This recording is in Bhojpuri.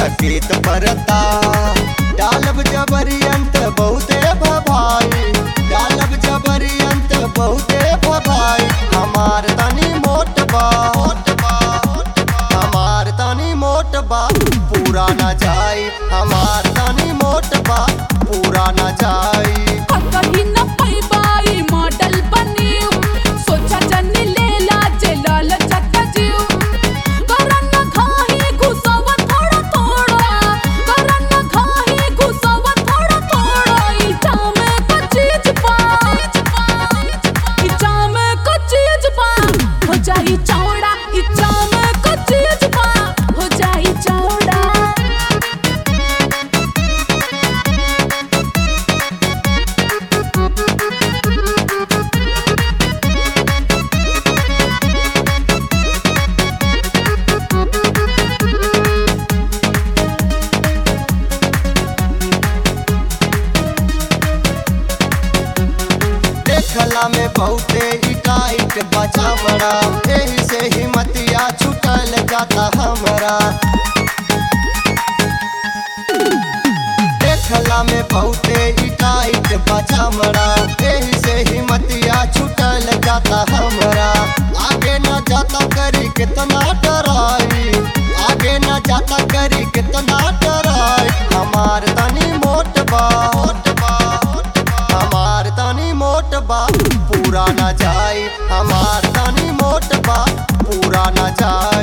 सकेत परता डालब जबरियंत बहुते भभाई डालब जबरियंत बहुते भभाई हमार तनी मोट बा हमार तनी मोट बा पूरा न जाई हमार तनी मोट बा पूरा न जाई कहीं न पैबाई मॉडल बनियो सोचा जनी लेला जेलल चट जियो करन न खाही घुसव थोड़ा थोड़ा करन न खाही घुसव थोड़ा थोड़ा इटा में को चीज पा इटा में को चीज पा हो जाई चौड़ा इटा में को चीज पा हो जाई चौड़ा देखला में बहुते ही टाइट बचा मरा एही से हिम्मतिया छुटल जाता हमरा देखला में बहुते ही टाइट बचा मरा एही से हिम्मतिया छुटल जाता हमरा आगे न जाता करी कितना डराई आगे न जाता करी कितना डराई हमार तनी मोट बा हमार तनी मोट बा पूरा न जाई हमार तनी मोट बा पूरा न जाई